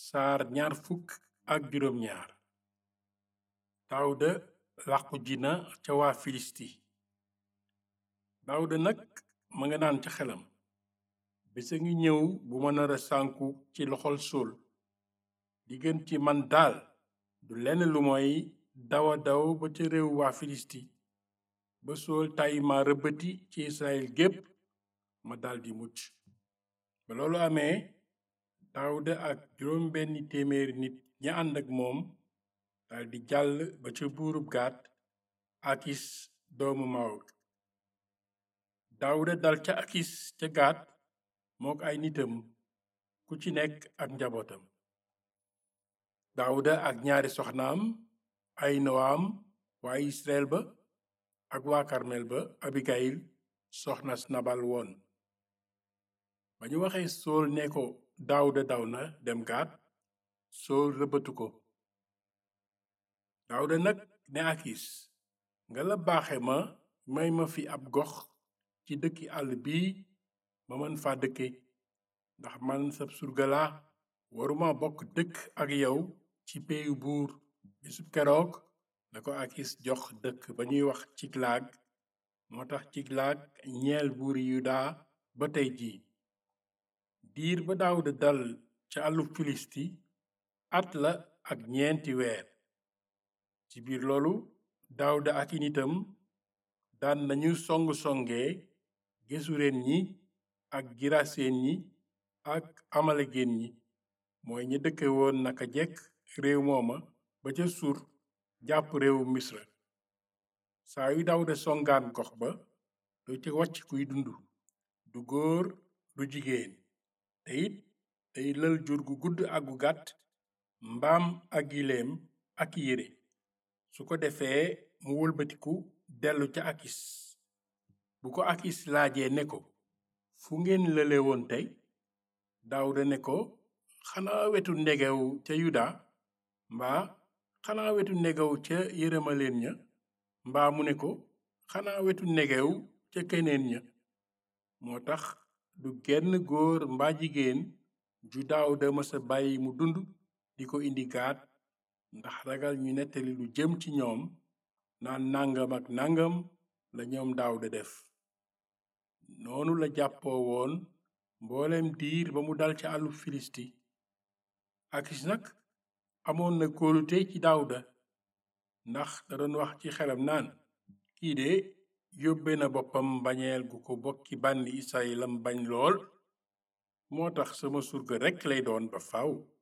saar ñaar fukk ak juróom ñaar daawuda làqu jina ca waa filisti daawuda nag ma nga naan ca xelam bisa ngi ñëw bu ma nara sànku ci loxol suul di gën ci man daal du lenn lu mooy dawa daw ba ca réew waa filisti ba sool tàyyi ma rëbbati ci israel gépp ma daldi mucc ba loolu amee daawuda ak juróom benni téeméeri nit ña ànd ak moom daldi jàll ba ca buurub gaat akis doomu maawut daawuda dal ca akis ca gaat mook ay nitam ku ci nekk ak njabootam daawuda ak ñaari soxnaam ay nowaam waa israel ba ak waa karmel ba abigayil soxnas nabal woon ba ñu waxee sool ne ko daawuda daw na dem gaat sool rëbbatu ko daawuda nag ne akis nga la baaxe ma may ma fi ab gox ci dëkki àll bii ma mën fa dëkke ndax man sab surgala waruma bokk dëkk ak yow ci peeyu buur bisub keroog la ko akis jox dëkk ba ñuy wax ciklaag moo tax ciklaag ñeel buuri yuda ba tey jii diir ba daawuda dal ca àllu filisti at la ak ñeenti weer ci biir loolu daawuda ak i nitam daan nañu song-songee gesureen ñi ak giraseen ñi ak amalegen ñi mooy ñi dëkke woon naka jekk réew mooma ba ca sur jàpp réewu misra saa yu daawuda songaan gox ba du ca wàcc kuy dund du góor du jigéen te it day lël jur gu gudd ak gu gàtt mbaam ak gileem ak yére su ko defee mu wëlbatiku dellu ca akis bu ko akis laajee ne ko fu ngeen lële woon tey daawuda ne ko xanaa wetu ndegew ca yuda mbaa xanaa wetu ndegew ca yërëmaleen ña mbaa mu ne ko xanaa wetu ndegew ca keneen ña moo tax du genn góor mbaa jigéen ju daawuda mësa bàyyi mu dund di ko indi gaat ndax ragal ñu nettali lu jëm ci ñoom naan nangam ak nangam la ñoom daawuda def noonu la jàppoo woon mboolem diir ba mu dal ca àllu filisti akis nag amoon na kóolute ci daawuda ndax da doon wax ci xelam naan kii de yóbbe na boppam bañeel gu ko bokki bànni israelam bañ lool moo tax sama surga rekk lay doon ba faaw